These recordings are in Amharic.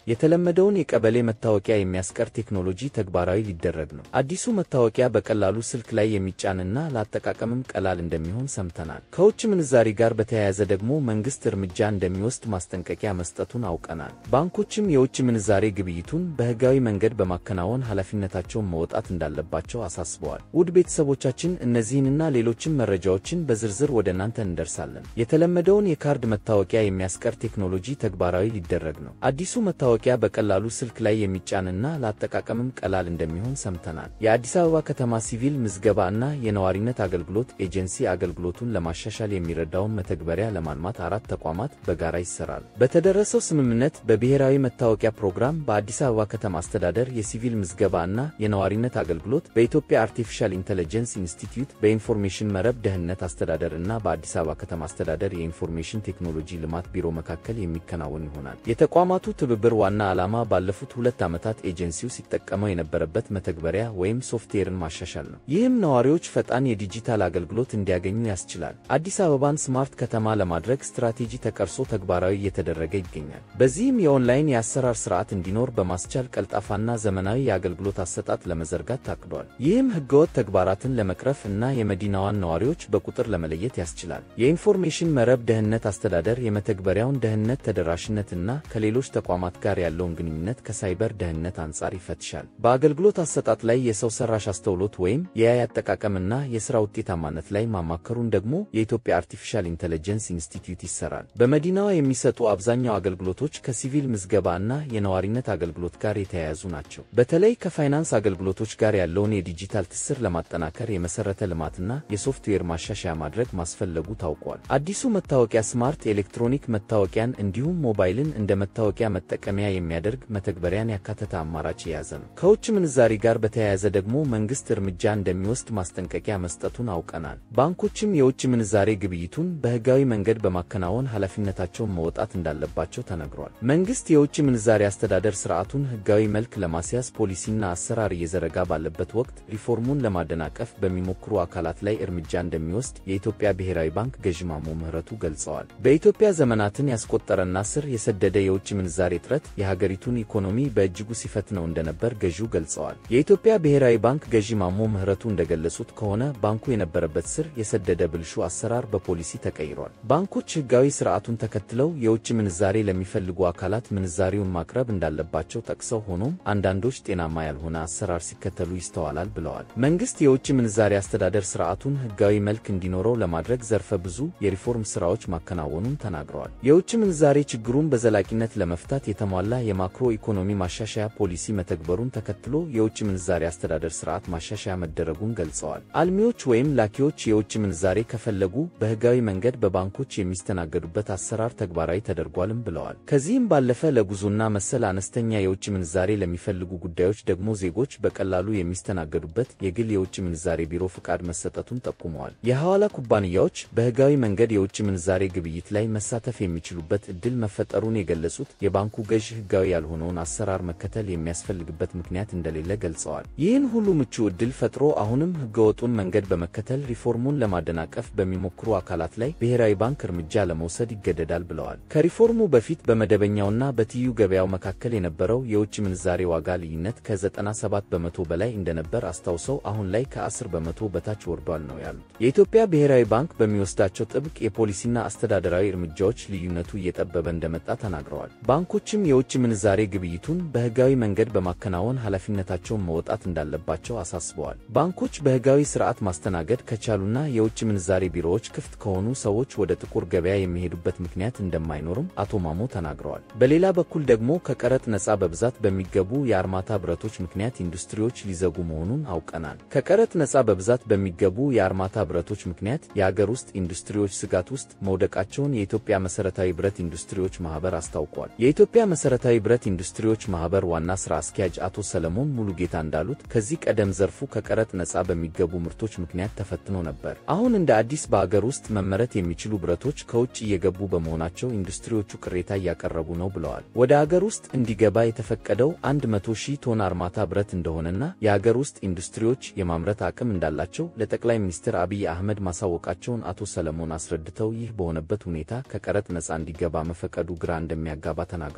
የተለመደውን የቀበሌ መታወቂያ የሚያስቀር ቴክኖሎጂ ተግባራዊ ሊደረግ ነው። አዲሱ መታወቂያ በቀላሉ ስልክ ላይ የሚጫንና ለአጠቃቀምም ቀላል እንደሚሆን ሰምተናል። ከውጭ ምንዛሪ ጋር በተያያዘ ደግሞ መንግሥት እርምጃ እንደሚወስድ ማስጠንቀቂያ መስጠቱን አውቀናል። ባንኮችም የውጭ ምንዛሬ ግብይቱን በሕጋዊ መንገድ በማከናወን ኃላፊነታቸውን መወጣት እንዳለባቸው አሳስበዋል። ውድ ቤተሰቦቻችን እነዚህንና ሌሎችም መረጃዎችን በዝርዝር ወደ እናንተ እንደርሳለን። የተለመደውን የካርድ መታወቂያ የሚያስቀር ቴክኖሎጂ ተግባራዊ ሊደረግ ነው። አዲሱ መታወቂያ በቀላሉ ስልክ ላይ የሚጫንና ለአጠቃቀምም ቀላል እንደሚሆን ሰምተናል። የአዲስ አበባ ከተማ ሲቪል ምዝገባ እና የነዋሪነት አገልግሎት ኤጀንሲ አገልግሎቱን ለማሻሻል የሚረዳውን መተግበሪያ ለማልማት አራት ተቋማት በጋራ ይሰራሉ። በተደረሰው ስምምነት በብሔራዊ መታወቂያ ፕሮግራም በአዲስ አበባ ከተማ አስተዳደር የሲቪል ምዝገባ እና የነዋሪነት አገልግሎት በኢትዮጵያ አርቲፊሻል ኢንተለጀንስ ኢንስቲትዩት በኢንፎርሜሽን መረብ ደህንነት አስተዳደር እና በአዲስ አበባ ከተማ አስተዳደር የኢንፎርሜሽን ቴክኖሎጂ ልማት ቢሮ መካከል የሚከናወን ይሆናል። የተቋማቱ ትብብር ዋና ዓላማ ባለፉት ሁለት ዓመታት ኤጀንሲው ሲጠቀመው የነበረበት መተግበሪያ ወይም ሶፍትዌርን ማሻሻል ነው። ይህም ነዋሪዎች ፈጣን የዲጂታል አገልግሎት እንዲያገኙ ያስችላል። አዲስ አበባን ስማርት ከተማ ለማድረግ ስትራቴጂ ተቀርጾ ተግባራዊ እየተደረገ ይገኛል። በዚህም የኦንላይን የአሰራር ስርዓት እንዲኖር በማስቻል ቀልጣፋና ዘመናዊ የአገልግሎት አሰጣጥ ለመዘርጋት ታቅዷል። ይህም ህገወጥ ተግባራትን ለመቅረፍ እና የመዲናዋን ነዋሪዎች በቁጥር ለመለየት ያስችላል። የኢንፎርሜሽን መረብ ደህንነት አስተዳደር የመተግበሪያውን ደህንነት ተደራሽነትና ከሌሎች ተቋማት ጋር ያለውን ግንኙነት ከሳይበር ደህንነት አንጻር ይፈትሻል። በአገልግሎት አሰጣጥ ላይ የሰው ሰራሽ አስተውሎት ወይም የአይ አጠቃቀምና የሥራ ውጤታማነት ላይ ማማከሩን ደግሞ የኢትዮጵያ አርቲፊሻል ኢንተለጀንስ ኢንስቲትዩት ይሰራል። በመዲናዋ የሚሰጡ አብዛኛው አገልግሎቶች ከሲቪል ምዝገባ እና የነዋሪነት አገልግሎት ጋር የተያያዙ ናቸው። በተለይ ከፋይናንስ አገልግሎቶች ጋር ያለውን የዲጂታል ትስስር ለማጠናከር የመሠረተ ልማትና የሶፍትዌር ማሻሻያ ማድረግ ማስፈለጉ ታውቋል። አዲሱ መታወቂያ ስማርት ኤሌክትሮኒክ መታወቂያን እንዲሁም ሞባይልን እንደ መታወቂያ መጠቀሚያ የሚያደርግ መተግበሪያን ያካተተ አማራጭ የያዘ ነው። ከውጭ ምንዛሪ ጋር በተያያዘ ደግሞ መንግሥት እርምጃ እንደሚወስድ ማስጠንቀቂያ መስጠቱን አውቀናል። ባንኮችም የውጭ ምንዛሬ ግብይቱን በሕጋዊ መንገድ በማከናወን ኃላፊነታቸውን መወጣት እንዳለባቸው ተነግሯል። መንግሥት የውጭ ምንዛሪ አስተዳደር ሥርዓቱን ሕጋዊ መልክ ለማስያዝ ፖሊሲና አሰራር እየዘረጋ ባለበት ወቅት ሪፎርሙን ለማደናቀፍ በሚሞክሩ አካላት ላይ እርምጃ እንደሚወስድ የኢትዮጵያ ብሔራዊ ባንክ ገዢ ማሞ ምህረቱ ገልጸዋል። በኢትዮጵያ ዘመናትን ያስቆጠረና ስር የሰደደ የውጭ ምንዛሬ እጥረት የሀገሪቱን ኢኮኖሚ በእጅጉ ሲፈትነው እንደነበር ገዢው ገልጸዋል። የኢትዮጵያ ብሔራዊ ባንክ ገዢ ማሞ ምህረቱ እንደገለጹት ከሆነ ባንኩ የነበረበት ስር የሰደደ ብልሹ አሰራር በፖሊሲ ተቀይሯል። ባንኮች ሕጋዊ ስርዓቱን ተከትለው የውጭ ምንዛሬ ለሚፈልጉ አካላት ምንዛሬውን ማቅረብ እንዳለባቸው ጠቅሰው ሆኖም አንዳንዶች ጤናማ ያልሆነ አሰራር ሲከተሉ ይስተዋላል ብለዋል። መንግሥት የውጭ ምንዛሬ አስተዳደር ስርዓቱን ሕጋዊ መልክ እንዲኖረው ለማድረግ ዘርፈ ብዙ የሪፎርም ሥራዎች ማከናወኑን ተናግረዋል። የውጭ ምንዛሬ ችግሩን በዘላቂነት ለመፍታት የተሟላ የማክሮ ኢኮኖሚ ማሻሻያ ፖሊሲ መተግበሩን ተከትሎ የውጭ ምንዛሬ አስተዳደር ስርዓት ማሻሻያ መደረጉን ገልጸዋል። አልሚዎች ወይም ላኪዎች የውጭ ምንዛሬ ከፈለጉ በሕጋዊ መንገድ በባንኮች የሚስተናገዱበት አሰራር ተግባራዊ ተደርጓልም ብለዋል። ከዚህም ባለፈ ለጉዞና መሰል አነስተኛ የውጭ ምንዛሬ ለሚፈልጉ ጉዳዮች ደግሞ ዜጎች በቀላሉ የሚስተናገዱበት የግል የውጭ ምንዛሬ ቢሮ ፍቃድ መሰጠቱን ጠቁመዋል። የሐዋላ ኩባንያዎች በሕጋዊ መንገድ የውጭ ምንዛሬ ግብይት ላይ መሳተፍ የሚችሉበት ዕድል መፈጠሩን የገለጹት የባንኩ ገዥ ሕጋዊ ያልሆነውን አሰራር መከተል የሚያስፈልግበት ምክንያት እንደሌለ ገልጸዋል። ይህን ሁሉ ምቹ ዕድል ፈጥሮ አሁንም ሕገወጡን መንገድ በመከተል ሪፎርሙን ለማደናቀፍ በሚሞክሩ አካላት ላይ ብሔራዊ ባንክ እርምጃ ለመውሰድ ይገደዳል ብለዋል። ከሪፎርሙ በፊት በመደበኛውና በትይዩ ገበያው መካከል የነበረው የውጭ ምንዛሬ ዋጋ ልዩነት ከ97 በመቶ በላይ እንደነበር አስታውሰው አሁን ላይ ከ10 በመቶ በታች ወርዷል ነው ያሉት። የኢትዮጵያ ብሔራዊ ባንክ በሚወስዳቸው ጥብቅ የፖሊሲና አስተዳደራዊ እርምጃዎች ልዩነቱ እየጠበበ እንደመጣ ተናግረዋል። ባንኮችም የውጭ ምንዛሬ ግብይቱን በሕጋዊ መንገድ በማከናወን ኃላፊነታቸውን መወጣት እንዳለባቸው አሳስበዋል። ባንኮች በሕጋዊ ስርዓት ማስተናገድ ከቻሉና የውጭ ምንዛሬ ቢሮዎች ክፍት ከሆኑ ሰዎች ወደ ጥቁር ገበያ የሚሄዱበት ምክንያት እንደማይኖርም አቶ ማሞ ተናግረዋል። በሌላ በኩል ደግሞ ከቀረጥ ነፃ በብዛት በሚገቡ የአርማታ ብረቶች ምክንያት ኢንዱስትሪዎች ሊዘጉ መሆኑን አውቀናል። ከቀረጥ ነፃ በብዛት በሚገቡ የአርማታ ብረቶች ምክንያት የአገር ውስጥ ኢንዱስትሪዎች ስጋት ውስጥ መውደቃቸውን የኢትዮጵያ መሠረታዊ ብረት ኢንዱስትሪዎች ማኅበር አስታውቋል። የኢትዮጵያ መሠረታዊ ብረት ኢንዱስትሪዎች ማኅበር ዋና ሥራ አስኪያጅ አቶ ሰለሞን ሙሉጌታ እንዳሉት ከዚህ ቀደም ዘርፉ ከቀረጥ ነፃ በሚገቡ ምርቶች ምክንያት ተፈትኖ ነበር። አሁን እንደ አዲስ በአገር ውስጥ መመረት የሚችሉ ብረቶች ከውጭ እየገቡ በመሆናቸው ኢንዱስትሪዎቹ ቅሬታ እያቀረቡ ነው ብለዋል። ወደ አገር ውስጥ እንዲገባ የተፈቀደው 100 ሺህ ቶን አርማታ ብረት እንደሆነና የአገር ውስጥ ኢንዱስትሪዎች የማምረት አቅም እንዳላቸው ለጠቅላይ ሚኒስትር አብይ አህመድ ማሳወቃቸውን አቶ ሰለሞን አስረድተው ይህ በሆነበት ሁኔታ ከቀረጥ ነፃ እንዲገባ መፈቀዱ ግራ እንደሚያጋባ ተናግረዋል።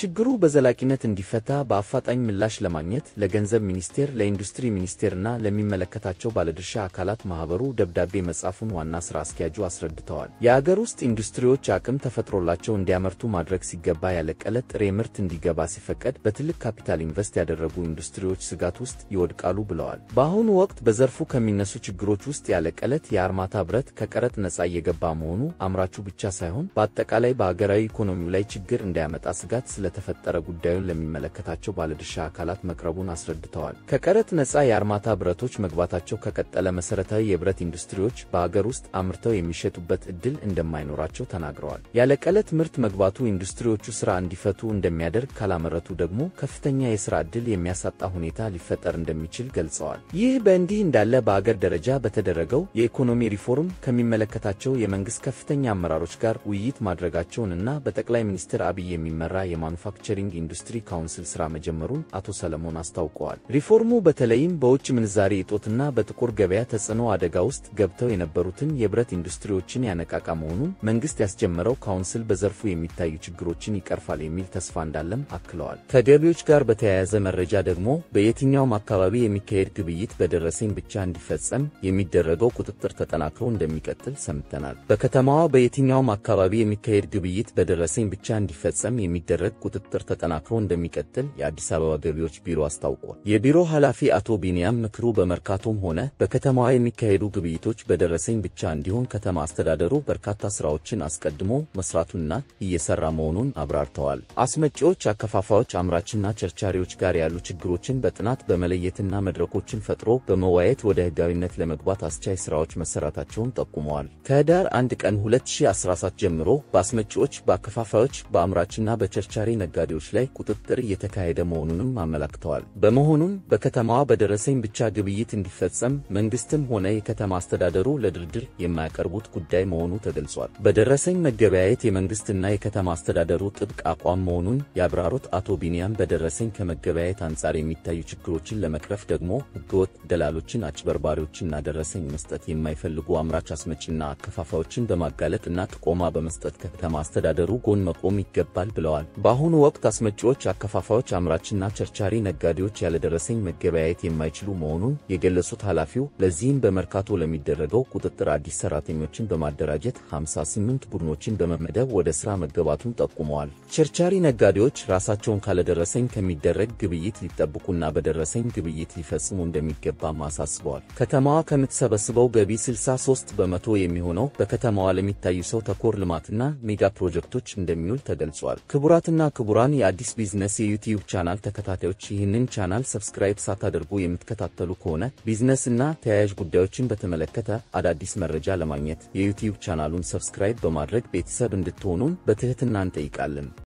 ችግሩ በዘላቂነት እንዲፈታ በአፋጣኝ ምላሽ ለማግኘት ለገንዘብ ሚኒስቴር፣ ለኢንዱስትሪ ሚኒስቴርና ለሚመለከታቸው ባለድርሻ አካላት ማኅበሩ ደብዳቤ መጻፉን ዋና ሥራ አስኪያጁ አስረድተዋል። የአገር ውስጥ ኢንዱስትሪዎች አቅም ተፈጥሮላቸው እንዲያመርቱ ማድረግ ሲገባ ያለቀለት ጥሬ ምርት እንዲገባ ሲፈቀድ በትልቅ ካፒታል ኢንቨስት ያደረጉ ኢንዱስትሪዎች ስጋት ውስጥ ይወድቃሉ ብለዋል። በአሁኑ ወቅት በዘርፉ ከሚነሱ ችግሮች ውስጥ ያለቀለት የአርማታ ብረት ከቀረጥ ነፃ እየገባ መሆኑ አምራቹ ብቻ ሳይሆን በአጠቃላይ በአገራዊ ኢኮኖሚው ላይ ችግር እንዳያመጣ ስጋት ስለተፈጠረ ጉዳዩን ለሚመለከታቸው ባለድርሻ አካላት መቅረቡን አስረድተዋል። ከቀረጥ ነፃ የአርማታ ብረቶች መግባታቸው ከቀጠለ መሠረታዊ የብረት ኢንዱስትሪዎች በአገር ውስጥ አምርተው የሚሸጡበት ዕድል እንደማይኖራቸው ተናግረዋል። ያለቀለት ምርት መግባቱ ኢንዱስትሪዎቹ ሥራ እንዲፈቱ እንደሚያደርግ፣ ካላመረቱ ደግሞ ከፍተኛ የሥራ ዕድል የሚያሳጣ ሁኔታ ሊፈጠር እንደሚችል ገልጸዋል። ይህ በእንዲህ እንዳለ በአገር ደረጃ በተደረገው የኢኮኖሚ ሪፎርም ከሚመለከታቸው የመንግሥት ከፍተኛ አመራሮች ጋር ውይይት ማድረጋቸውንና በጠቅላይ ሚኒስትር አብይ የሚመራ የማኑፋክቸሪንግ ኢንዱስትሪ ካውንስል ሥራ መጀመሩን አቶ ሰለሞን አስታውቀዋል። ሪፎርሙ በተለይም በውጭ ምንዛሪ እጦትና በጥቁር ገበያ ተጽዕኖ አደጋ ውስጥ ገብተው የነበሩትን የብረት ኢንዱስትሪዎችን ያነቃቃ መሆኑን መንግሥት ያስጀመረው ካውንስል በዘርፉ የሚታዩ ችግሮችን ይቀርፋል የሚል ተስፋ እንዳለም አክለዋል። ከገቢዎች ጋር በተያያዘ መረጃ ደግሞ በየትኛውም አካባቢ የሚካሄድ ግብይት በደረሰኝ ብቻ እንዲፈጸም የሚደረገው ቁጥጥር ተጠናክሮ እንደሚቀጥል ሰምተናል። በከተማዋ በየትኛውም አካባቢ የሚካሄድ ግብይት በደረሰኝ ብቻ እንዲፈጸም የሚደረግ ቁጥጥር ተጠናክሮ እንደሚቀጥል የአዲስ አበባ ገቢዎች ቢሮ አስታውቋል። የቢሮ ኃላፊ አቶ ቢንያም ምክሩ በመርካቶም ሆነ በከተማዋ የሚካሄዱ ግብይቶች በደረሰኝ ብቻ እንዲሆን ከተማ አስተዳደሩ በርካታ ስራዎችን አስቀድሞ መስራቱንና እየሰራ መሆኑን አብራርተዋል። አስመጪዎች፣ አከፋፋዮች፣ አምራችና ቸርቻሪዎች ጋር ያሉ ችግሮችን በጥናት በመለየትና መድረኮችን ፈጥሮ በመዋየት ወደ ሕጋዊነት ለመግባት አስቻይ ስራዎች መሰራታቸውን ጠቁመዋል። ከህዳር አንድ ቀን 2017 ጀምሮ በአስመጪዎች፣ በአከፋፋዮች፣ በአምራችና በቸርቻሪ ነጋዴዎች ላይ ቁጥጥር እየተካሄደ መሆኑንም አመላክተዋል። በመሆኑም በከተማዋ በደረሰኝ ብቻ ግብይት እንዲፈጸም መንግስትም ሆነ የከተማ አስተዳደሩ ለድርድር የማያቀርቡት ጉዳይ መሆኑ ተገልጿል። በደረሰኝ መገበያየት የመንግስትና የከተማ አስተዳደሩ ጥብቅ አቋም መሆኑን ያብራሩት አቶ ቢንያም በደረሰኝ ከመገበያየት አንጻር የሚታዩ ችግሮችን ለመቅረፍ ደግሞ ህገወጥ ደላሎችን፣ አጭበርባሪዎችና ደረሰኝ መስጠት የማይፈልጉ አምራች አስመጪና አከፋፋዮችን በማጋለጥ እና ጥቆማ በመስጠት ከከተማ አስተዳደሩ ጎን መቆም ይገባል ብለዋል። በአሁኑ ወቅት አስመጪዎች፣ አከፋፋዮች፣ አምራችና ቸርቻሪ ነጋዴዎች ያለደረሰኝ መገበያየት የማይችሉ መሆኑን የገለጹት ኃላፊው ለዚህም በመርካቶ ለሚደረገው ቁጥጥር አዲስ ሰራተኞችን በማደራጀት 58 ቡድኖችን በመመደብ ወደ ሥራ መገባቱን ጠቁመዋል። ቸርቻሪ ነጋዴዎች ራሳቸውን ካለደረሰኝ ከሚደረግ ግብይት ሊጠብቁና በደረሰኝ ግብይት ሊፈጽሙ እንደሚገባም አሳስበዋል። ከተማዋ ከምትሰበስበው ገቢ 63 በመቶ የሚሆነው በከተማዋ ለሚታዩ ሰው ተኮር ልማትና ሜጋ ፕሮጀክቶች እንደሚውል ተገልጿል። ክቡራትና ክቡራን የአዲስ ቢዝነስ የዩቲዩብ ቻናል ተከታታዮች ይህንን ቻናል ሰብስክራይብ ሳታደርጉ የምትከታተሉ ከሆነ ቢዝነስ እና ተያያዥ ጉዳዮችን በተመለከተ አዳዲስ መረጃ ለማግኘት የዩቲዩብ ቻናሉን ሰብስክራይብ በማድረግ ቤተሰብ እንድትሆኑን በትህትና እንጠይቃለን።